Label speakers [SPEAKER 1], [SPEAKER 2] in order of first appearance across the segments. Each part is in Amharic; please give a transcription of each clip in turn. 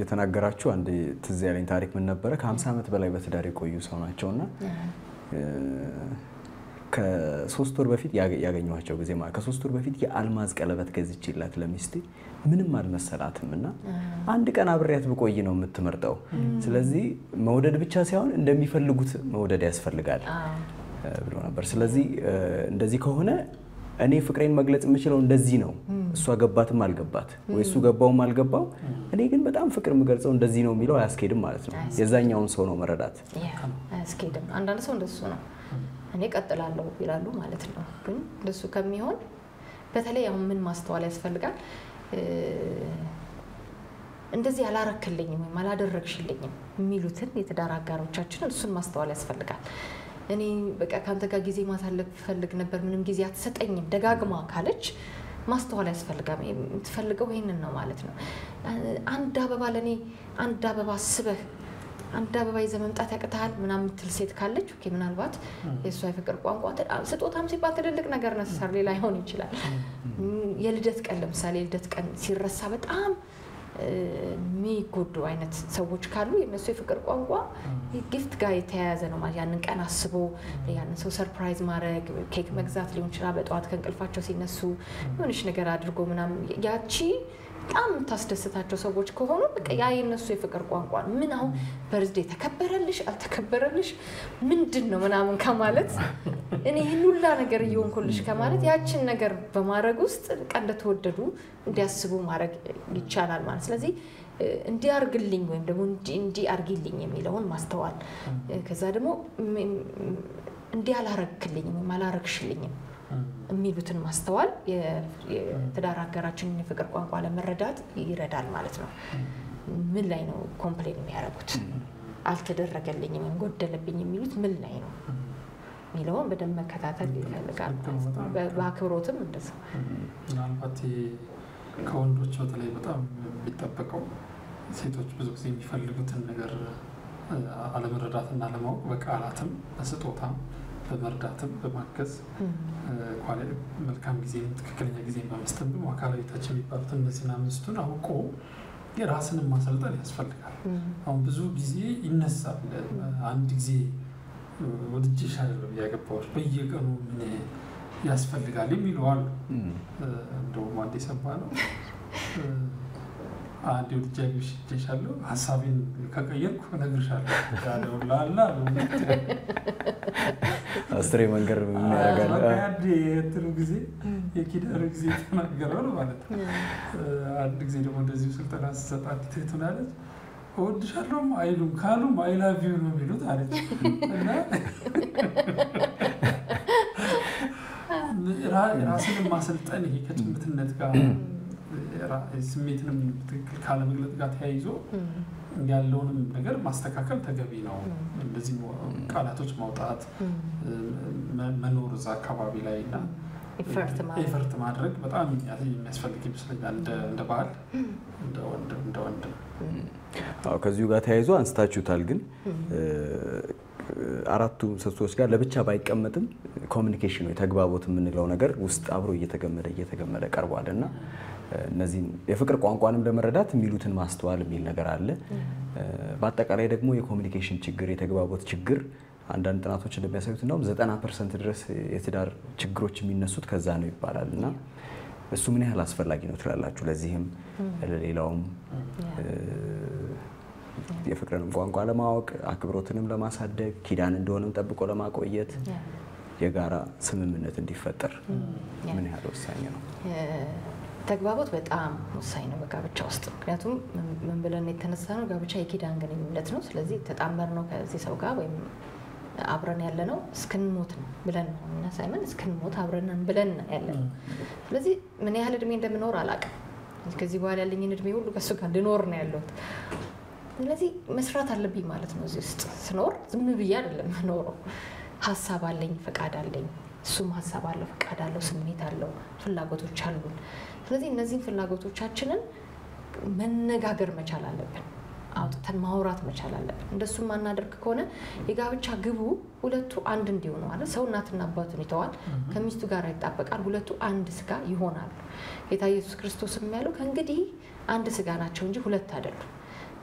[SPEAKER 1] እየተናገራችሁ አንድ ትዝ ያለኝ ታሪክ ምን ነበረ? ከ50 ዓመት በላይ በትዳር የቆዩ ሰው ናቸውና ከሶስት ወር በፊት ያገኘኋቸው ጊዜ ማለት ከሶስት ወር በፊት የአልማዝ ቀለበት ገዝቼላት ለሚስቴ ምንም አልመሰላትም እና አንድ ቀን አብሬያት ብቆይ ነው የምትመርጠው። ስለዚህ መውደድ ብቻ ሳይሆን እንደሚፈልጉት መውደድ ያስፈልጋል ብሎ ነበር። ስለዚህ እንደዚህ ከሆነ እኔ ፍቅሬን መግለጽ የምችለው እንደዚህ ነው። እሷ ገባትም አልገባት ወይ እሱ ገባውም አልገባው፣ እኔ ግን በጣም ፍቅር የምገልጸው እንደዚህ ነው የሚለው አያስኬድም ማለት ነው። የዛኛውን ሰው ነው መረዳት
[SPEAKER 2] አያስኬድም። አንዳንድ ሰው እንደሱ ነው እኔ ቀጥላለሁ ይላሉ ማለት ነው። ግን እንደሱ ከሚሆን በተለይ አሁን ምን ማስተዋል ያስፈልጋል? እንደዚህ አላረክልኝም ወይም አላደረግሽልኝም የሚሉትን የትዳር አጋሮቻችንን እሱን ማስተዋል ያስፈልጋል። እኔ በቃ ከአንተ ጋር ጊዜ ማሳለፍ ፈልግ ነበር፣ ምንም ጊዜ አትሰጠኝም ደጋግማ ካለች ማስተዋል ያስፈልጋል። የምትፈልገው ይህንን ነው ማለት ነው። አንድ አበባ ለእኔ አንድ አበባ አስበህ አንድ አበባ ይዘህ መምጣት ያቅትሃል ምናምን የምትል ሴት ካለች ኦኬ፣ ምናልባት የእሷ የፍቅር ቋንቋ ስጦታም ሲባል ትልልቅ ነገር ነሰር ላይሆን ይችላል። የልደት ቀን ለምሳሌ የልደት ቀን ሲረሳ በጣም የሚጎዱ አይነት ሰዎች ካሉ የነሱ የፍቅር ቋንቋ ጊፍት ጋር የተያያዘ ነው ማለት ያንን ቀን አስቦ ያንን ሰው ሰርፕራይዝ ማድረግ ኬክ መግዛት ሊሆን ይችላል። በጠዋት ከእንቅልፋቸው ሲነሱ የሆነች ነገር አድርጎ ምናምን ያቺ በጣም የምታስደስታቸው ሰዎች ከሆኑ በቃ ያ የነሱ የፍቅር ቋንቋ ነው። ምን አሁን በርዝዴ ተከበረልሽ አልተከበረልሽ ምንድን ነው ምናምን ከማለት እኔ ይህን ሁላ ነገር እየሆንኩልሽ ከማለት ያችን ነገር በማድረግ ውስጥ በቃ እንደተወደዱ እንዲያስቡ ማድረግ ይቻላል ማለት ስለዚህ እንዲህ አርግልኝ ወይም ደግሞ እንዲህ አርጊልኝ የሚለውን ማስተዋል ከዛ ደግሞ እንዲህ አላረግክልኝም ወይም አላረግሽልኝም የሚሉትን ማስተዋል የትዳር አጋራችንን የፍቅር ቋንቋ ለመረዳት ይረዳል ማለት ነው። ምን ላይ ነው ኮምፕሌን የሚያደርጉት? አልተደረገልኝም ወይም ጎደለብኝ የሚሉት ምን ላይ ነው የሚለውን በደንብ መከታተል ይፈልጋል ማለት ነው። በአክብሮትም እንደዛ
[SPEAKER 3] ምናልባት ከወንዶች በተለይ በጣም የሚጠበቀው ሴቶች ብዙ ጊዜ የሚፈልጉትን ነገር አለመረዳትና አለማወቅ በቃላትም በስጦታም በመርዳትም በማገዝ መልካም ጊዜ ትክክለኛ ጊዜ በመስጠት ደግሞ አካላዊ ታች የሚባሉት እነዚህን አምስቱን አውቆ የራስንም ማሰልጠን ያስፈልጋል። አሁን ብዙ ጊዜ ይነሳል። አንድ ጊዜ ወድጄሽ አይደለም ያገባሁሽ በየቀኑ ምን ያስፈልጋል የሚሉ አሉ። እንደውም አንድ የሰማ ነው አንድ ወድጃለሽ እጄሻለሁ ሀሳቤን ከቀየርኩ እነግርሻለሁ ያለውላላ
[SPEAKER 1] አስሬ መንገድ ያደርጋል።
[SPEAKER 3] አንድ የእንትኑ ጊዜ የኪዳኑ ጊዜ የተናገረው ነው ማለት ነው። አንድ ጊዜ ደግሞ እንደዚሁ ስልጠና ስሰጥ አንዲት እህት ምን አለች፣ እወድሻለሁም አይሉም ካሉም አይ ላቭ ዩ ነው የሚሉት አለች እና ራስንም ማሰልጠን ይሄ ከጭምትነት ጋር ስሜትንም ትክክል ካለመግለጥ ጋር ተያይዞ ያለውንም ነገር ማስተካከል ተገቢ ነው። እንደዚህ ቃላቶች ማውጣት መኖር እዛ አካባቢ ላይ እና ኤፈርት ማድረግ በጣም የሚያስፈልግ ይመስለኛል። እንደ ባህል እንደ ወንድም
[SPEAKER 1] አዎ ከዚሁ ጋር ተያይዞ አንስታችሁታል። ግን አራቱ ምሰሶዎች ጋር ለብቻ ባይቀመጥም ኮሚኒኬሽን ወይ ተግባቦት የምንለው ነገር ውስጥ አብሮ እየተገመደ እየተገመደ ቀርቧል እና እነዚህን የፍቅር ቋንቋንም ለመረዳት የሚሉትን ማስተዋል የሚል ነገር አለ። በአጠቃላይ ደግሞ የኮሚኒኬሽን ችግር፣ የተግባቦት ችግር አንዳንድ ጥናቶች እንደሚያሳዩት እንደውም ዘጠና ፐርሰንት ድረስ የትዳር ችግሮች የሚነሱት ከዛ ነው ይባላል እና እሱ ምን ያህል አስፈላጊ ነው ትላላችሁ? ለዚህም ለሌላውም የፍቅርንም ቋንቋ ለማወቅ አክብሮትንም ለማሳደግ ኪዳን እንደሆነም ጠብቆ ለማቆየት የጋራ ስምምነት እንዲፈጠር ምን ያህል ወሳኝ ነው?
[SPEAKER 2] ተግባቦት በጣም ወሳኝ ነው በጋብቻ ውስጥ። ምክንያቱም ምን ብለን የተነሳ ነው ጋብቻ የኪዳን ግንኙነት ነው። ስለዚህ ተጣመር ነው ከዚህ ሰው ጋር ወይም አብረን ያለ ነው እስክንሞት ነው ብለን ነው እኛ ሳይመን እስክንሞት አብረን ብለን ያለ ነው። ስለዚህ ምን ያህል እድሜ እንደምኖር አላውቅም። ከዚህ በኋላ ያለኝን እድሜ ሁሉ ከእሱ ጋር ልኖር ነው ያለሁት። ስለዚህ መስራት አለብኝ ማለት ነው። እዚህ ውስጥ ስኖር ዝም ብዬ አይደለም ኖረው። ሀሳብ አለኝ፣ ፈቃድ አለኝ። እሱም ሀሳብ አለው፣ ፈቃድ አለው፣ ስሜት አለው፣ ፍላጎቶች አሉን። ስለዚህ እነዚህን ፍላጎቶቻችንን መነጋገር መቻል አለብን። አውጥተን ማውራት መቻል አለብን። እንደሱ ማናደርግ ከሆነ የጋብቻ ግቡ ሁለቱ አንድ እንዲሆኑ ማለት ሰው እናትና አባቱን ይተዋል፣ ከሚስቱ ጋር ይጣበቃል፣ ሁለቱ አንድ ስጋ ይሆናሉ። ጌታ ኢየሱስ ክርስቶስ ያለው ከእንግዲህ አንድ ስጋ ናቸው እንጂ ሁለት አይደሉም።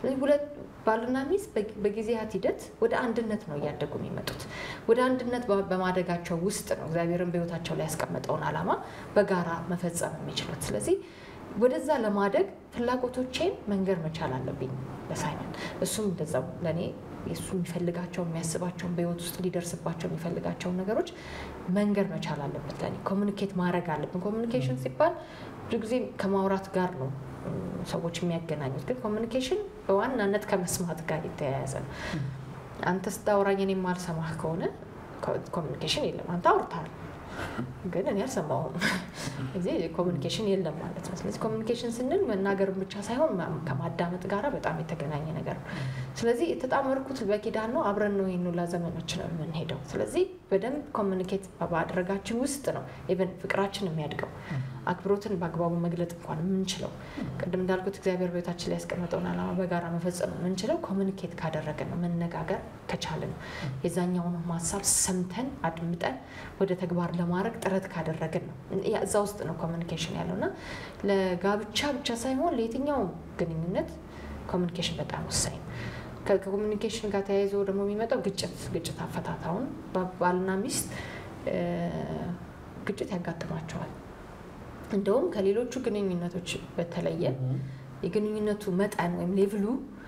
[SPEAKER 2] ሁለት ባልና ሚስት በጊዜያት ሂደት ወደ አንድነት ነው እያደጉ የሚመጡት። ወደ አንድነት በማደጋቸው ውስጥ ነው እግዚአብሔርን በሕይወታቸው ላይ ያስቀመጠውን ዓላማ በጋራ መፈጸም የሚችሉት። ስለዚህ ወደዛ ለማደግ ፍላጎቶቼን መንገር መቻል አለብኝ ለሳይመን። እሱም እንደዛው ለእኔ የእሱ የሚፈልጋቸው የሚያስባቸውን በህይወት ውስጥ ሊደርስባቸው የሚፈልጋቸውን ነገሮች መንገር መቻል አለበት። ለእኔ ኮሚኒኬት ማድረግ አለብን። ኮሚኒኬሽን ሲባል ብዙ ጊዜ ከማውራት ጋር ነው ሰዎች የሚያገናኙት፣ ግን ኮሚኒኬሽን በዋናነት ከመስማት ጋር የተያያዘ ነው። አንተ ስታወራኝ እኔ የማልሰማህ ከሆነ ኮሚኒኬሽን የለም። አንተ አውርተሃል ግን እኔ አልሰማሁም። እዚህ ኮሚኒኬሽን የለም ማለት ነው። ስለዚህ ኮሚኒኬሽን ስንል መናገርን ብቻ ሳይሆን ከማዳመጥ ጋር በጣም የተገናኘ ነገር ነው። ስለዚህ የተጣመርኩት በኪዳን ነው። አብረን ነው ይህን ሁላ ዘመኖች ነው የምንሄደው። ስለዚህ በደንብ ኮሚኒኬት በማድረጋችን ውስጥ ነው ኢቨን ፍቅራችን የሚያድገው አክብሮትን በአግባቡ መግለጥ እንኳን የምንችለው ቅድም እንዳልኩት እግዚአብሔር ቤታችን ላይ ያስቀመጠውን ዓላማ በጋራ መፈጸም የምንችለው ኮሚኒኬት ካደረግን ነው፣ መነጋገር ከቻልን ነው። የዛኛውን ሀሳብ ሰምተን አድምጠን ወደ ተግባር ለማድረግ ጥረት ካደረግን ነው። እዛ ውስጥ ነው ኮሚኒኬሽን ያለው እና ለጋብቻ ብቻ ሳይሆን ለየትኛውም ግንኙነት ኮሚኒኬሽን በጣም ወሳኝ ነው። ከኮሚኒኬሽን ጋር ተያይዞ ደግሞ የሚመጣው ግጭት ግጭት አፈታታውን ባልና ሚስት ግጭት ያጋጥማቸዋል። እንደውም ከሌሎቹ ግንኙነቶች በተለየ የግንኙነቱ መጠን ወይም ሌቭሉ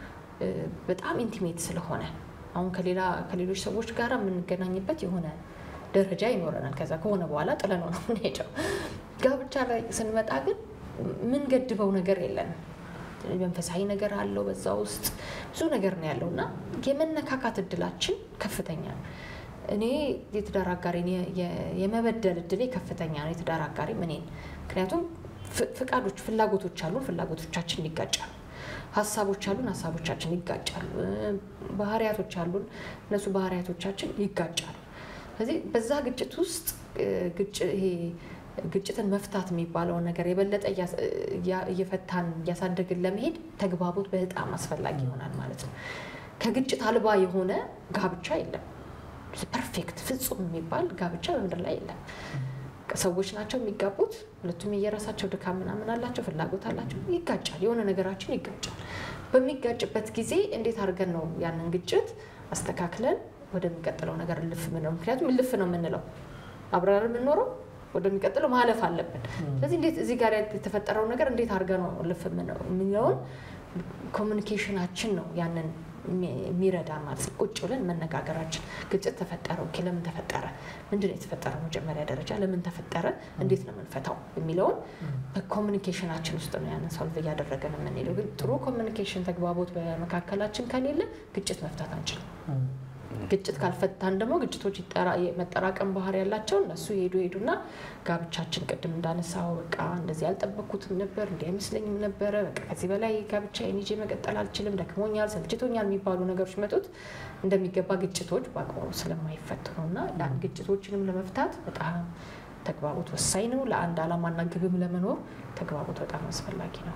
[SPEAKER 2] በጣም ኢንቲሜት ስለሆነ አሁን ከሌላ ከሌሎች ሰዎች ጋር የምንገናኝበት የሆነ ደረጃ ይኖረናል። ከዛ ከሆነ በኋላ ጥለነው ነው የምንሄደው። ጋብቻ ላይ ስንመጣ ግን የምንገድበው ነገር የለንም። መንፈሳዊ ነገር አለው በዛ ውስጥ ብዙ ነገር ነው ያለው እና የመነካካት እድላችን ከፍተኛ ነው። እኔ የትዳር አጋሬን የመበደል እድሌ ከፍተኛ ነው። የትዳር አጋሬ እኔን ምክንያቱም ፍቃዶች፣ ፍላጎቶች አሉን፣ ፍላጎቶቻችን ይጋጫሉ። ሀሳቦች አሉን፣ ሀሳቦቻችን ይጋጫሉ። ባህሪያቶች አሉን፣ እነሱ ባህሪያቶቻችን ይጋጫሉ። ስለዚህ በዛ ግጭት ውስጥ ይሄ ግጭትን መፍታት የሚባለውን ነገር የበለጠ እየፈታን እያሳደግን ለመሄድ ተግባቦት በጣም አስፈላጊ ይሆናል ማለት ነው። ከግጭት አልባ የሆነ ጋብቻ የለም። ፐርፌክት ፍጹም የሚባል ጋብቻ በምድር ላይ የለም። ሰዎች ናቸው የሚጋቡት። ሁለቱም የየራሳቸው ድካም ምናምን አላቸው፣ ፍላጎት አላቸው። ይጋጫል፣ የሆነ ነገራችን ይጋጫል። በሚጋጭበት ጊዜ እንዴት አድርገን ነው ያንን ግጭት አስተካክለን ወደሚቀጥለው ነገር እልፍ ምንለው? ምክንያቱም እልፍ ነው የምንለው አብረን የምንኖረው ወደሚቀጥለው ማለፍ አለብን። ስለዚህ እንዴት እዚህ ጋር የተፈጠረው ነገር እንዴት አድርገን ነው እልፍ የሚለውን ኮሚኒኬሽናችን ነው ያንን የሚረዳ ማለት ነው። ቁጭ ብለን መነጋገራችን ግጭት ተፈጠረ፣ ኦኬ፣ ለምን ተፈጠረ? ምንድን ነው የተፈጠረው? መጀመሪያ ደረጃ ለምን ተፈጠረ? እንዴት ነው የምንፈታው? የሚለውን በኮሚኒኬሽናችን ውስጥ ነው ያንን ሶልቭ እያደረገን የምንሄደው። ግን ጥሩ ኮሚኒኬሽን፣ ተግባቦት በመካከላችን ከሌለ ግጭት መፍታት አንችልም። ግጭት ካልፈታን ደግሞ ግጭቶች መጠራቀም ባህሪ ያላቸው እነሱ ሄዱ ሄዱና ጋብቻችን ቅድም እንዳነሳው በቃ እንደዚህ ያልጠበቅኩትም ነበር እንዲህ አይመስለኝም ነበረ በቃ ከዚህ በላይ ጋብቻዬን ይዤ መቀጠል አልችልም፣ ደክሞኛል፣ ሰልችቶኛል የሚባሉ ነገሮች መጡት እንደሚገባ ግጭቶች በአግባቡ ስለማይፈቱ ነው እና ያን ግጭቶችንም ለመፍታት በጣም ተግባቦት ወሳኝ ነው። ለአንድ ዓላማና ግብም ለመኖር ተግባቦት በጣም አስፈላጊ ነው።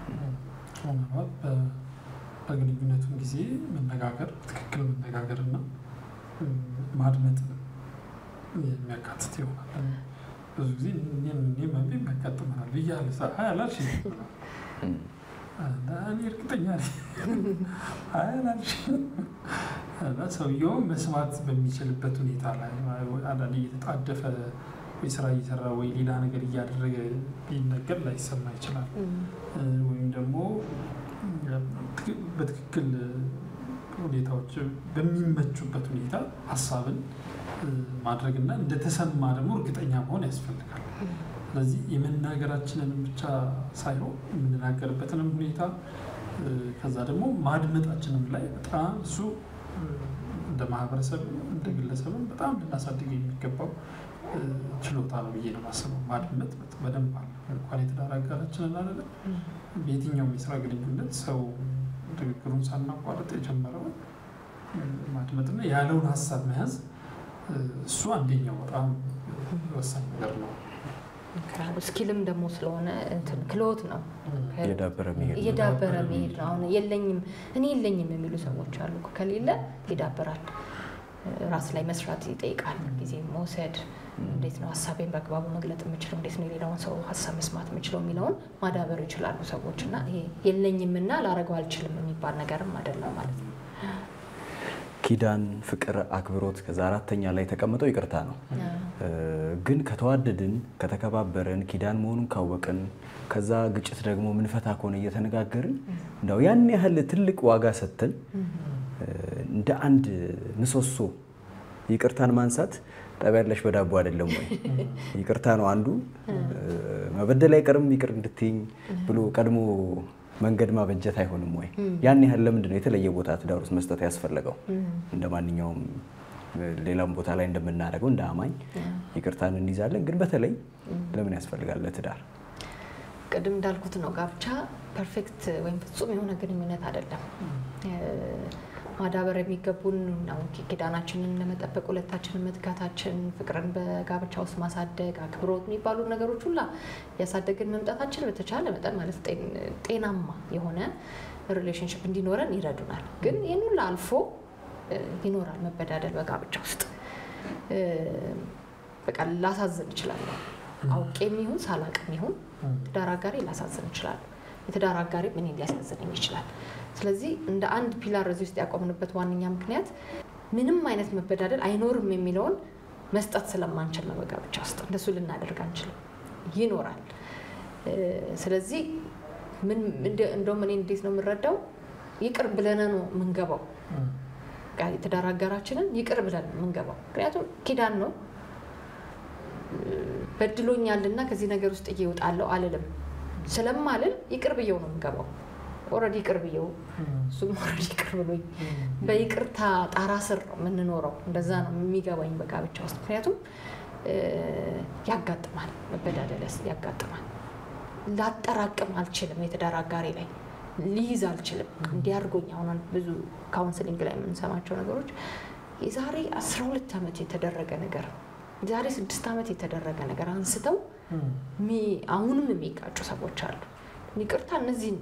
[SPEAKER 3] በግንኙነቱም ጊዜ መነጋገር በትክክል መነጋገርና ማድመጥ የሚያካትት ይሆናል። ብዙ ጊዜ እኔም እኔም ያጋጥመናል ብያለሁ አላልሽ እኔ እርግጠኛ ነኝ አላልሽ እና ሰውየውም መስማት በሚችልበት ሁኔታ ላይ አንዳንዴ እየተጣደፈ ወይ ስራ እየሰራ ወይ ሌላ ነገር እያደረገ ሊነገር ላይሰማ ይችላል። ወይም ደግሞ በትክክል ሁኔታዎች በሚመቹበት ሁኔታ ሀሳብን ማድረግና እንደተሰማ ደግሞ እርግጠኛ መሆን ያስፈልጋል። ስለዚህ የመናገራችንንም ብቻ ሳይሆን የምንናገርበትንም ሁኔታ ከዛ ደግሞ ማድመጣችንም ላይ በጣም እሱ እንደ ማህበረሰብ እንደ ግለሰብም በጣም ልናሳድግ የሚገባው ችሎታ ነው ብዬ ነው የማስበው። ማድመጥ በደንብ አለ። እንኳን የትዳር አጋራችንን አይደለም በየትኛውም የስራ ግንኙነት ሰው ንግግሩን ሳናቋርጥ የጀመረውን ማድመጥና ያለውን ሀሳብ መያዝ እሱ አንደኛው በጣም ወሳኝ ነገር ነው።
[SPEAKER 2] ስኪልም ደግሞ ስለሆነ ክሎት ነው
[SPEAKER 1] እየዳበረ መሄድ
[SPEAKER 2] እየዳበረ መሄድ ነው። አሁን የለኝም እኔ የለኝም የሚሉ ሰዎች አሉ። ከሌለ ይዳበራል። ራስ ላይ መስራት ይጠይቃል። ጊዜ መውሰድ፣ እንዴት ነው ሀሳቤን በአግባቡ መግለጥ የምችለው፣ እንዴት ነው የሌላውን ሰው ሀሳብ መስማት የምችለው የሚለውን ማዳበር ይችላሉ ሰዎች እና ይሄ የለኝምና ላረገው አልችልም የሚባል ነገርም አይደለም ማለት ነው።
[SPEAKER 1] ኪዳን፣ ፍቅር፣ አክብሮት ከዛ አራተኛ ላይ የተቀመጠው ይቅርታ ነው። ግን ከተዋደድን ከተከባበርን ኪዳን መሆኑን ካወቅን ከዛ ግጭት ደግሞ ምንፈታ ከሆነ እየተነጋገርን እንደው ያን ያህል ትልቅ ዋጋ ሰጥተን እንደ አንድ ምሰሶ ይቅርታን ማንሳት ጠብ ያለሽ በዳቦ አይደለም ወይ? ይቅርታ ነው አንዱ። መበደል አይቀርም ይቅር እንድትይኝ ብሎ ቀድሞ መንገድ ማበጀት አይሆንም ወይ? ያን ያህል ለምንድን ነው የተለየ ቦታ ትዳር ውስጥ መስጠት ያስፈለገው? እንደ ማንኛውም ሌላም ቦታ ላይ እንደምናደርገው እንደ አማኝ ይቅርታን እንይዛለን። ግን በተለይ ለምን ያስፈልጋል ለትዳር?
[SPEAKER 2] ቅድም እንዳልኩት ነው ጋብቻ ፐርፌክት ወይም ፍጹም የሆነ ግንኙነት አይደለም። ማዳበር የሚገቡን ነው ኪዳናችንን ለመጠበቅ ሁለታችንን መትጋታችን፣ ፍቅርን በጋብቻ ውስጥ ማሳደግ፣ አክብሮት የሚባሉ ነገሮች ሁላ ያሳደግን መምጣታችን በተቻለ መጠን ማለት ጤናማ የሆነ ሪሌሽንሽፕ እንዲኖረን ይረዱናል። ግን ይህን ሁላ አልፎ ይኖራል መበዳደል በጋብቻ ውስጥ። በቃ ላሳዝን እችላለሁ፣ አውቄም ይሁን ሳላቅም ይሁን ትዳር አጋሪ ላሳዝን እችላለሁ። የትዳር አጋሪ እኔን ሊያሳዝነኝ ይችላል። ስለዚህ እንደ አንድ ፒላር እዚህ ውስጥ ያቆምንበት ዋነኛ ምክንያት ምንም አይነት መበዳደል አይኖርም የሚለውን መስጠት ስለማንችል ነው። በጋብቻ ውስጥ እንደሱ ልናደርግ አንችልም፣ ይኖራል። ስለዚህ እንደውም እኔ እንዴት ነው የምንረዳው? ይቅር ብለን ነው የምንገባው የትዳር አጋራችንን ይቅር ብለን የምንገባው። ምክንያቱም ኪዳን ነው። በድሎኛልና ከዚህ ነገር ውስጥ እየወጣለሁ አልልም። ስለማልል ይቅር ብየው ነው የምገባው። ኦልሬዲ ይቅር ብየው እሱም ኦልሬዲ ይቅር ብሎኝ በይቅርታ ጣራ ስር ነው የምንኖረው። እንደዛ ነው የሚገባኝ በጋብቻ ውስጥ። ምክንያቱም ያጋጥማል፣ መበዳደል ያጋጥማል። ላጠራቅም አልችልም። የትዳር አጋሪ ላይ ሊይዝ አልችልም። እንዲያርጎኝ አሁን ብዙ ካውንስሊንግ ላይ የምንሰማቸው ነገሮች የዛሬ አስራ ሁለት ዓመት የተደረገ ነገር የዛሬ ስድስት ዓመት የተደረገ ነገር አንስተው አሁንም የሚጋጩ ሰዎች አሉ። ይቅርታ እነዚህን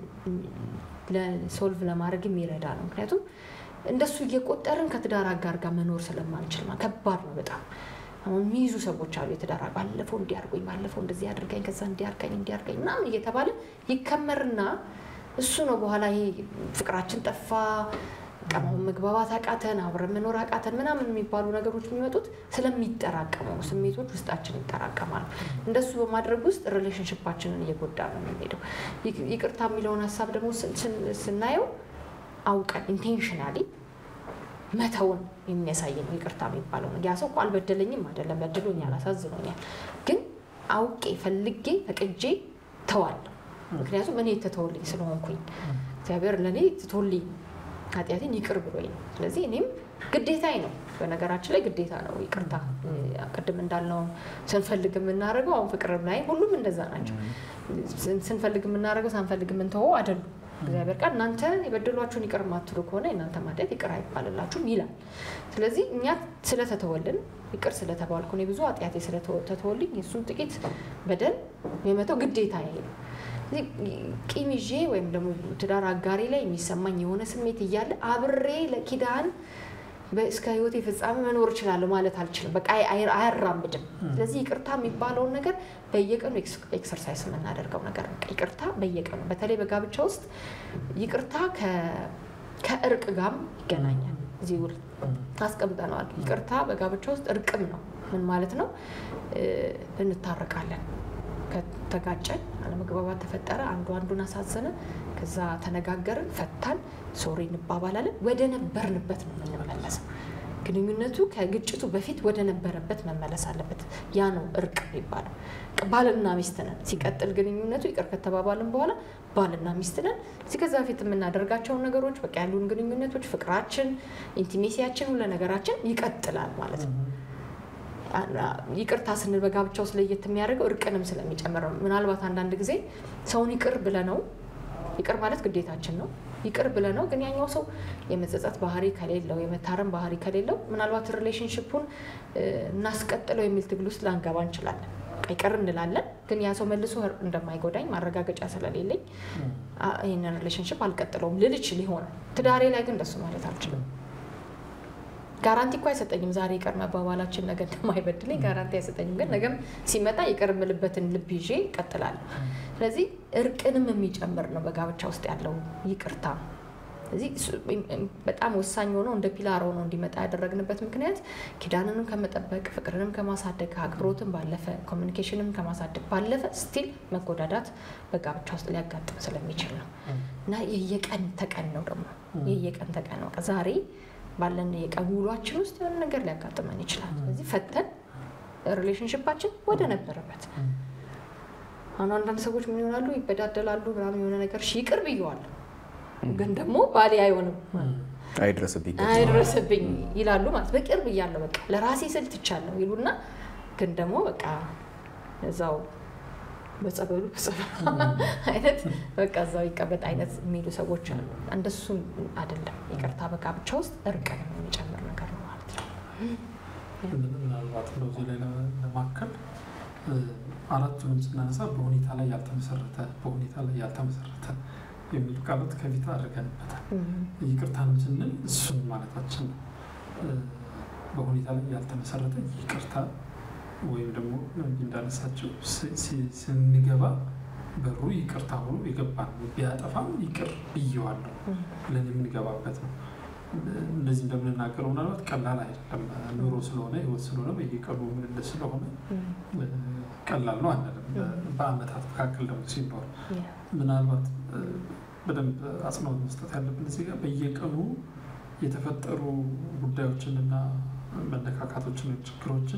[SPEAKER 2] ሶልቭ ለማድረግ የሚረዳ ነው። ምክንያቱም እንደሱ እየቆጠርን ከትዳር አጋር ጋር መኖር ስለማንችል ከባድ ነው በጣም። አሁን የሚይዙ ሰዎች አሉ። የትዳር ባለፈው እንዲያርጎኝ፣ ባለፈው እንደዚህ አድርገኝ፣ ከዛ እንዲያርገኝ እንዲያርገኝ ምናምን እየተባለ ይከመርና እሱ ነው በኋላ ይሄ ፍቅራችን ጠፋ፣ ቀማውን መግባባት አቃተን፣ አብረን መኖር አቃተን ምናምን የሚባሉ ነገሮች የሚመጡት ስለሚጠራቀሙ ስሜቶች ውስጣችን ይጠራቀማሉ። እንደሱ በማድረግ ውስጥ ሪሌሽንሽፓችንን እየጎዳ ነው የምንሄደው። ይቅርታ የሚለውን ሀሳብ ደግሞ ስናየው አውቀን ኢንቴንሽናሊ መተውን የሚያሳይ ነው ይቅርታ የሚባለው ነው። ያ ሰው እኮ አልበደለኝም አይደለም፣ በድሎኛል፣ አሳዝኖኛል፣ ግን አውቄ ፈልጌ ፈቅጄ ተዋለሁ። ምክንያቱም እኔ የተተወልኝ ስለሆንኩኝ እግዚአብሔር ለእኔ ትቶልኝ ኃጢአቴን ይቅር ብሎኝ ነው። ስለዚህ እኔም ግዴታዬ ነው። በነገራችን ላይ ግዴታ ነው ይቅርታ። ቅድም እንዳልነው ስንፈልግ የምናደርገው አሁን ፍቅርም ላይ ሁሉም እንደዛ ናቸው። ስንፈልግ የምናደርገው ሳንፈልግ የምንተወው አይደሉም። እግዚአብሔር ቃል እናንተ የበደሏችሁን ይቅር ማትሉ ከሆነ የእናንተ ኃጢአት ይቅር አይባልላችሁም ይላል። ስለዚህ እኛ ስለተተወልን ይቅር ስለተባልኩ እኔ ብዙ ኃጢአቴ ስለተተወልኝ የእሱን ጥቂት በደል የመተው ግዴታ ይሄ ነው። ቂም ይዤ ወይም ደግሞ ትዳር አጋሪ ላይ የሚሰማኝ የሆነ ስሜት እያለ አብሬ ለኪዳን እስከ ሕይወቴ ፍጻሜ መኖር እችላለሁ ማለት አልችልም። በቃ አያራምድም። ስለዚህ ይቅርታ የሚባለውን ነገር በየቀኑ ኤክሰርሳይዝ የምናደርገው ነገር ነው። ይቅርታ በየቀኑ በተለይ በጋብቻ ውስጥ ይቅርታ ከእርቅ ጋርም ይገናኛል። እዚህ ውል አስቀምጠነዋል። ይቅርታ በጋብቻ ውስጥ እርቅም ነው። ምን ማለት ነው? እንታረቃለን ከተጋጨን አለመግባባት ተፈጠረ፣ አንዱ አንዱን አሳዘነ፣ ከዛ ተነጋገርን፣ ፈታን፣ ሶሪ እንባባላለን። ወደ ነበርንበት ነው የምንመለሰው። ግንኙነቱ ከግጭቱ በፊት ወደ ነበረበት መመለስ አለበት። ያ ነው እርቅ የሚባለው። ባልና ሚስት ነን። ሲቀጥል ግንኙነቱ ይቅር ከተባባልን በኋላ ባልና ሚስት ነን። እዚህ ከዛ በፊት የምናደርጋቸውን ነገሮች በቃ ያሉን ግንኙነቶች፣ ፍቅራችን፣ ኢንቲሜሲያችን፣ ሁሉ ነገራችን ይቀጥላል ማለት ነው። ይቅርታ ስንል በጋብቻ ውስጥ ለየት የሚያደርገው እርቅንም ስለሚጨምር ነው። ምናልባት አንዳንድ ጊዜ ሰውን ይቅር ብለነው ይቅር ማለት ግዴታችን ነው። ይቅር ብለነው ግን ያኛው ሰው የመጸጸት ባህሪ ከሌለው የመታረም ባህሪ ከሌለው ምናልባት ሪሌሽንሽፑን እናስቀጥለው የሚል ትግል ውስጥ ላንገባ እንችላለን። ይቅር እንላለን፣ ግን ያ ሰው መልሶ እንደማይጎዳኝ ማረጋገጫ ስለሌለኝ ይህንን ሪሌሽንሽፕ አልቀጥለውም ልል እችል ይሆናል። ትዳሬ ላይ ግን እንደሱ ማለት አልችልም። ጋራንቲ እኮ አይሰጠኝም። ዛሬ ይቅር መባባላችን ነገ እንደማይበድለኝ ጋራንቲ አይሰጠኝም። ግን ነገም ሲመጣ ይቅር የምልበትን ልብ ይዤ እቀጥላለሁ። ስለዚህ እርቅንም የሚጨምር ነው በጋብቻ ውስጥ ያለው ይቅርታ። ስለዚህ በጣም ወሳኝ ሆኖ እንደ ፒላር ሆኖ እንዲመጣ ያደረግንበት ምክንያት ኪዳንንም ከመጠበቅ ፍቅርንም ከማሳደግ አክብሮትን ባለፈ ኮሚኒኬሽንም ከማሳደግ ባለፈ ስቲል መጎዳዳት በጋብቻ ውስጥ ሊያጋጥም ስለሚችል ነው እና የየቀን ተቀን ነው ደግሞ የየቀን ተቀን ነው። ዛሬ ባለን የቀን ውሏችን ውስጥ የሆነ ነገር ሊያጋጥመን ይችላል። ስለዚህ ፈተን ሪሌሽንሽፓችን ወደ ነበረበት አሁን አንዳንድ ሰዎች ምን ይሆናሉ ይበዳደላሉ ምናምን የሆነ ነገር ይቅር ብየዋለሁ ግን ደግሞ ባሌ አይሆንም
[SPEAKER 1] አይድረስብኝ
[SPEAKER 2] አይድረስብኝ ይላሉ ማለት በቅርብ እያለሁ በቃ ለራሴ ስል ትቻለሁ ይሉና ግን ደግሞ በቃ እዛው በጸበሉ አይነት በቃ እዛው ይቀመጥ አይነት የሚሉ ሰዎች አሉ። እንደሱም አይደለም። ይቅርታ በጋብቻ ውስጥ እርቅን የሚጨምር ነገር ነው ማለት ነው።
[SPEAKER 3] ምናልባት በዚህ ላይ ለማከል አራቱንም ስናነሳ በሁኔታ ላይ ያልተመሰረተ በሁኔታ ላይ ያልተመሰረተ የሚሉ ቃላት ከፊት አድርገንበታል። ይቅርታንም ስንል እሱን ማለታችን ነው። በሁኔታ ላይ ያልተመሰረተ ይቅርታ ወይም ደግሞ እንዳነሳቸው ስንገባ በሩ ይቅርታ ሆኖ የገባ ነው። ቢያጠፋም ይቅር ብዬዋለሁ ብለን የምንገባበት ነው። እንደዚህ እንደምንናገረው ምናልባት ቀላል አይደለም። ኑሮ ስለሆነ ህይወት ስለሆነ በየቀኑ ምልልስ ስለሆነ ቀላል ነው አንልም። በአመታት መካከል ደግሞ ሲኖር ምናልባት በደንብ አጽንኦት መስጠት ያለብን እዚህ ጋር በየቀኑ የተፈጠሩ ጉዳዮችን እና መነካካቶችን፣ ችግሮችን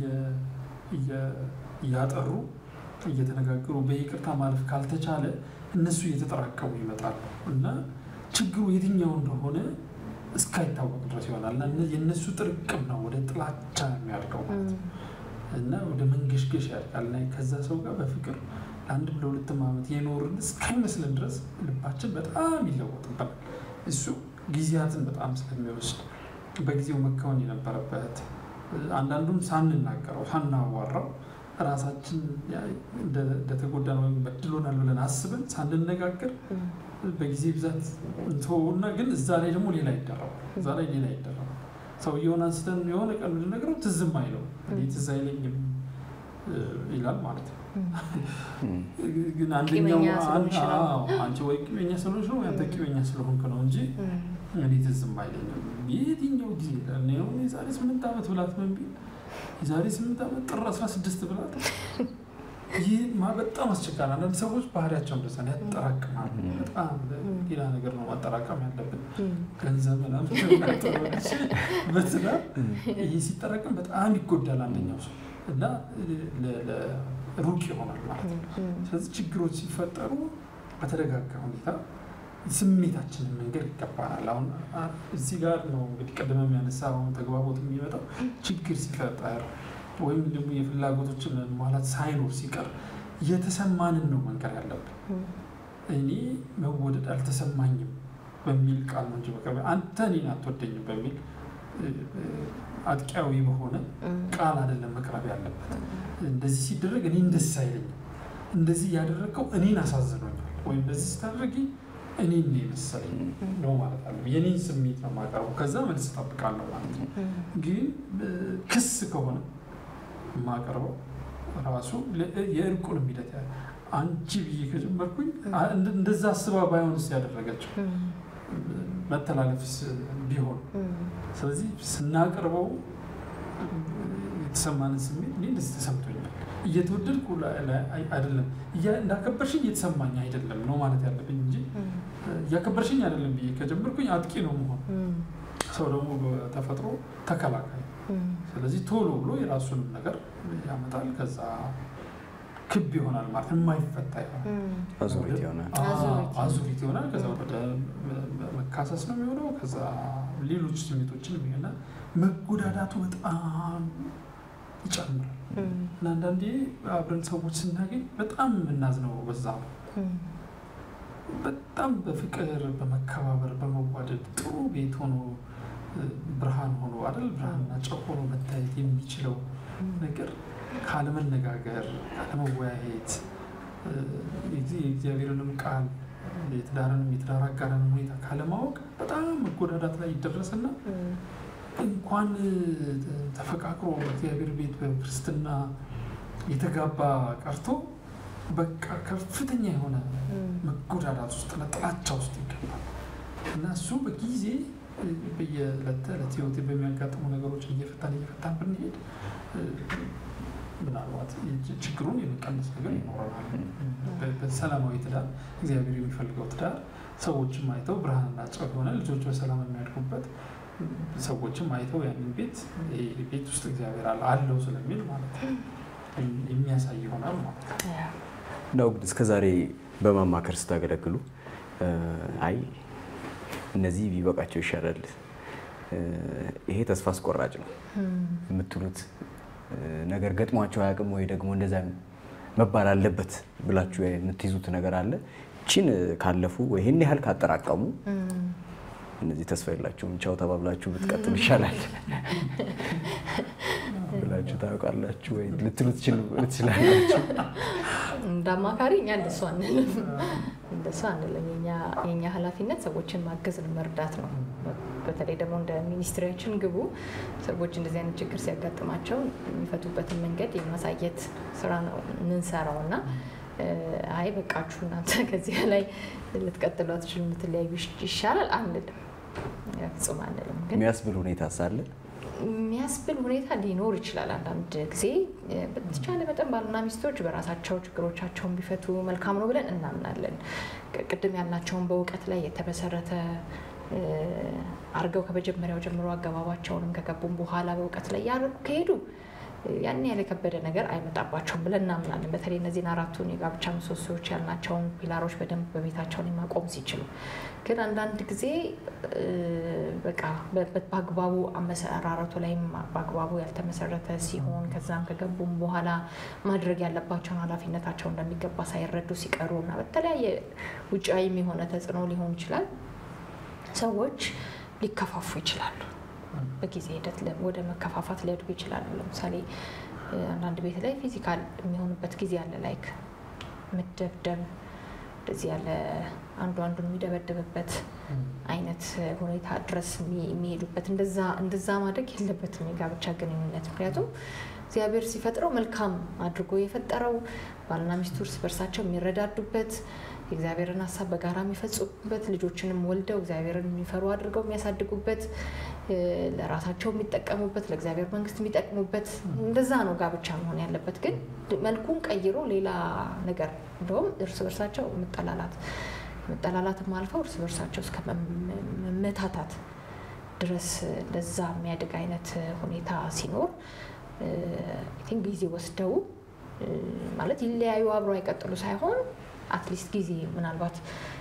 [SPEAKER 3] እያጠሩ እየተነጋገሩ በይቅርታ ማለፍ ካልተቻለ እነሱ እየተጠራቀሙ ይመጣሉ እና ችግሩ የትኛው እንደሆነ እስካይታወቅ ድረስ ይሆናል እና የእነሱ ጥርቅም ነው ወደ ጥላቻ የሚያድገው ማለት ነው እና ወደ መንገሽገሽ ያድጋል እና ከዛ ሰው ጋር በፍቅር ለአንድ ለሁለትም ዓመት የኖርን እስካይመስለን ድረስ ልባችን በጣም ይለወጥበታል። እሱ ጊዜያትን በጣም ስለሚወስድ በጊዜው መከወን የነበረበት አንዳንዱም ሳንናገረው ሳናዋራው ራሳችን እንደተጎዳን ወይም በድሎናል ብለን አስበን ሳንነጋገር በጊዜ ብዛት እንተወውና ግን እዛ ላይ ደግሞ ሌላ ይደረባል። እዛ ላይ ሌላ ይደረባል። ሰውየውን አንስተን የሆነ ቀን ብንነግረው ትዝም አይለው እኔ ትዝ አይለኝም ይላል ማለት ነው። ግን አንደኛው አንቺ ወይ ቂመኛ ስለሆንሽ ነው አንተ ቂመኛ ስለሆንክ ነው እንጂ እኔ ትዝም አይለኝም። የትኛው ጊዜ ሆን የዛሬ ስምንት ዓመት ብላት ምን ቢል የዛሬ ስምንት ዓመት ጥር አስራ ስድስት ብላት ይህ በጣም አስቸጋሪ። አንዳንድ ሰዎች ባህሪያቸው እንደዛ ነው፣ ያጠራቅማሉ። በጣም ሌላ ነገር ነው ማጠራቀም ያለብን ገንዘብ በትዳር ይህ ሲጠራቀም በጣም ይጎዳል አንደኛው ሰው እና ሩቅ ይሆናል ማለት ነው። ስለዚህ ችግሮች ሲፈጠሩ በተረጋጋ ሁኔታ ስሜታችንን መንገድ ይገባናል። አሁን እዚህ ጋር ነው እንግዲህ ቅድም የሚያነሳ አሁን ተግባቦት የሚመጣው ችግር ሲፈጠር ወይም ደግሞ የፍላጎቶችን ማለት ሳይኖር ሲቀር የተሰማንን ነው መንገር ያለብን። እኔ መወደድ አልተሰማኝም በሚል ቃል ነው እንጂ በቅርብ አንተ እኔን አትወደኝም በሚል አጥቂያዊ በሆነ ቃል አይደለም መቅረብ ያለበት። እንደዚህ ሲደረግ እኔን ደስ አይለኝም፣ እንደዚህ ያደረገው እኔን አሳዝኖኛል፣ ወይም እንደዚህ ስታደርጊ እኔን ነው የመሰለኝ ነው ማለት አለ። የኔን ስሜት ነው የማቀርበው፣ ከዛ መልስ እጠብቃለሁ ማለት ነው። ግን ክስ ከሆነ የማቀርበው ራሱ የእርቁን ሂደት አንቺ ብዬ ከጀመርኩኝ እንደዛ አስባ ባይሆንስ ያደረገችው መተላለፍስ ቢሆን ስለዚህ ስናቀርበው የተሰማንን ስሜት እኔ እንደዚህ ተሰምቶኛል፣ እየተወደድኩ አይደለም፣ እንዳከበርሽኝ እየተሰማኝ አይደለም ነው ማለት ያለብኝ እንጂ እያከበርሽኝ አይደለም ብዬ ከጀመርኩኝ አጥቂ ነው መሆን። ሰው ደግሞ በተፈጥሮ ተከላካይ፣ ስለዚህ ቶሎ ብሎ የራሱንም ነገር ያመጣል። ከዛ ክብ ይሆናል ማለት የማይፈታ ይሆናል፣
[SPEAKER 1] አዙሪት ይሆናል።
[SPEAKER 3] አዙሪት ይሆናል። ከዛ ወደ መካሰስ ነው የሚሆነው። ከዛ ሌሎች ስሜቶችን የሚሆና መጎዳዳቱ በጣም ይጨምራል። እና አንዳንዴ አብረን ሰዎች ስናገኝ በጣም የምናዝነው በዛ ነው። በጣም በፍቅር በመከባበር በመዋደድ ጥሩ ቤት ሆኖ ብርሃን ሆኖ አይደል ብርሃንና ጨው ሆኖ መታየት የሚችለው ነገር ካለመነጋገር፣ ካለመወያየት የእግዚአብሔርንም ቃል የትዳርንም የትዳር አጋርንም ሁኔታ ካለማወቅ በጣም መጎዳዳት ላይ ይደረስና እንኳን ተፈቃቅሮ እግዚአብሔር ቤት በክርስትና የተጋባ ቀርቶ በቃ ከፍተኛ የሆነ መጎዳዳት ውስጥ ጥላቻ ውስጥ ይገባል እና እሱ በጊዜ በየዕለት ተዕለት ህይወት በሚያጋጥሙ ነገሮች እየፈታን እየፈታን ብንሄድ ምናልባት ችግሩን የመቀነስ ነገር ይኖረናል። በሰላማዊ ትዳር እግዚአብሔር የሚፈልገው ትዳር ሰዎችም አይተው ብርሃንና ጨው የሆነ ልጆች በሰላም የሚያድጉበት ሰዎችም አይተው ያንን ቤት ቤት ውስጥ እግዚአብሔር አለው ስለሚል ማለት ነው የሚያሳይ ይሆናል ማለት ነው።
[SPEAKER 1] እንዳው ግን እስከዛሬ በማማከር ስታገለግሉ አይ እነዚህ ቢበቃቸው ይሻላል፣ ይሄ ተስፋ አስቆራጭ ነው የምትሉት ነገር ገጥሟቸው አያውቅም ወይ ደግሞ እንደዛ መባል አለበት ብላችሁ የምትይዙት ነገር አለ? ቺን ካለፉ ወይ ይህን ያህል ካጠራቀሙ እነዚህ ተስፋ የላችሁም ቻው ተባብላችሁ ብትቀጥሉ ይሻላል ብላችሁ ታውቃላችሁ ወይ ልትሉ ትችላላችሁ?
[SPEAKER 2] እንደ አማካሪ እኛ እንደሱ አንልም፣ እንደሱ አንልም። የኛ ኃላፊነት ሰዎችን ማገዝን መርዳት ነው። በተለይ ደግሞ እንደ ሚኒስትሪያችን ግቡ ሰዎች እንደዚህ አይነት ችግር ሲያጋጥማቸው የሚፈቱበትን መንገድ የማሳየት ስራ ነው የምንሰራው እና አይ በቃችሁ እናንተ ከዚህ ላይ ልትቀጥሉ አትችሉ የምትለያዩ ይሻላል አንልም፣ ፍጹም አንልም። ግን
[SPEAKER 1] የሚያስብል ሁኔታ ሳለ
[SPEAKER 2] የሚያስብል ሁኔታ ሊኖር ይችላል። አንዳንድ ጊዜ በተቻለ መጠን ባልና ሚስቶች በራሳቸው ችግሮቻቸውን ቢፈቱ መልካም ነው ብለን እናምናለን። ቅድም ያልናቸውን በእውቀት ላይ የተመሰረተ አርገው ከመጀመሪያው ጀምሮ አገባባቸውንም ከገቡም በኋላ በእውቀት ላይ ያደርጉ ከሄዱ ያን ያህል የከበደ ነገር አይመጣባቸውም ብለን እናምናለን። በተለይ እነዚህን አራቱን የጋብቻ ምሰሶዎች ያልናቸውን ፒላሮች በደንብ በቤታቸውን ማቆም ሲችሉ፣ ግን አንዳንድ ጊዜ በቃ በአግባቡ አመሰራረቱ ላይም በአግባቡ ያልተመሰረተ ሲሆን ከዛም ከገቡም በኋላ ማድረግ ያለባቸውን ኃላፊነታቸው እንደሚገባ ሳይረዱ ሲቀሩ እና በተለያየ ውጫዊም የሆነ ተጽዕኖ ሊሆን ይችላል ሰዎች ሊከፋፉ ይችላሉ። በጊዜ ሂደት ወደ መከፋፋት ሊያድጉ ይችላሉ። ለምሳሌ አንዳንድ ቤት ላይ ፊዚካል የሚሆኑበት ጊዜ አለ። ላይክ መደብደብ፣ እንደዚህ ያለ አንዱ አንዱን የሚደበድብበት አይነት ሁኔታ ድረስ የሚሄዱበት እንደዛ ማድረግ የለበትም የጋብቻ ግንኙነት። ምክንያቱም እግዚአብሔር ሲፈጥረው መልካም አድርጎ የፈጠረው ባልና ሚስቱ እርስ በርሳቸው የሚረዳዱበት የእግዚአብሔርን ሀሳብ በጋራ የሚፈጽሙበት ልጆችንም ወልደው እግዚአብሔርን የሚፈሩ አድርገው የሚያሳድጉበት ለራሳቸው የሚጠቀሙበት ለእግዚአብሔር መንግስት የሚጠቅሙበት እንደዛ ነው ጋብቻ መሆን ያለበት። ግን መልኩን ቀይሮ ሌላ ነገር እንደውም እርስ በርሳቸው መጠላላት መጠላላትም አልፈው እርስ በርሳቸው እስከ መመታታት ድረስ እንደዛ የሚያድግ አይነት ሁኔታ ሲኖር ቲንክ ጊዜ ወስደው ማለት ይለያዩ አብሮ አይቀጥሉ ሳይሆን አትሊስት ጊዜ ምናልባት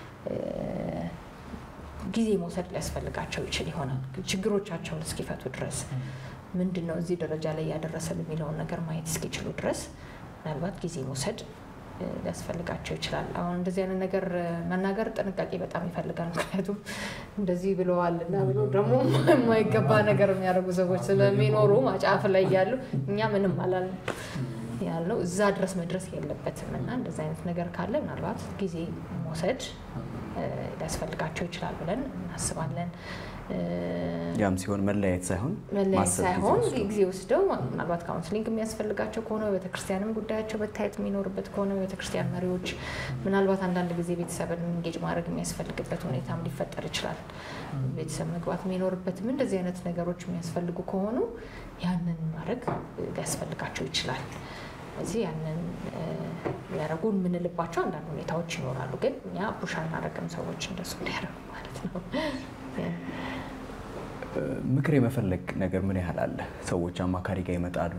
[SPEAKER 2] ጊዜ መውሰድ ሊያስፈልጋቸው ይችል ይሆናል። ችግሮቻቸውን እስኪፈቱ ድረስ ምንድን ነው እዚህ ደረጃ ላይ ያደረሰን የሚለውን ነገር ማየት እስኪችሉ ድረስ ምናልባት ጊዜ መውሰድ ሊያስፈልጋቸው ይችላል። አሁን እንደዚህ አይነት ነገር መናገር ጥንቃቄ በጣም ይፈልጋል። ምክንያቱም እንደዚህ ብለዋል እና ብሎ ደግሞ የማይገባ ነገር የሚያደርጉ ሰዎች ስለሚኖሩ ማጫፍ ላይ ያሉ እኛ ምንም አላልንም ያልነው እዛ ድረስ መድረስ የለበትም እና እንደዚ አይነት ነገር ካለ ምናልባት ጊዜ መውሰድ ሊያስፈልጋቸው ይችላል ብለን እናስባለን።
[SPEAKER 1] ያም ሲሆን መለያየት ሳይሆን
[SPEAKER 2] መለያየት ሳይሆን ጊዜ ወስደው ምናልባት ካውንስሊንግ የሚያስፈልጋቸው ከሆነ በቤተክርስቲያንም ጉዳያቸው መታየት የሚኖርበት ከሆነ በቤተክርስቲያን መሪዎች ምናልባት አንዳንድ ጊዜ ቤተሰብን እንጌጅ ማድረግ የሚያስፈልግበት ሁኔታም ሊፈጠር ይችላል። ቤተሰብ መግባት የሚኖርበትም እንደዚህ አይነት ነገሮች የሚያስፈልጉ ከሆኑ ያንን ማድረግ ሊያስፈልጋቸው ይችላል። እዚህ ያንን ሊያደርጉ የምንልባቸው አንዳንድ ሁኔታዎች ይኖራሉ። ግን እኛ ፑሽ አናደርግም ሰዎች እንደሱ እንዲያደርጉ ማለት ነው።
[SPEAKER 1] ምክር የመፈለግ ነገር ምን ያህል አለ? ሰዎች አማካሪ ጋር ይመጣሉ።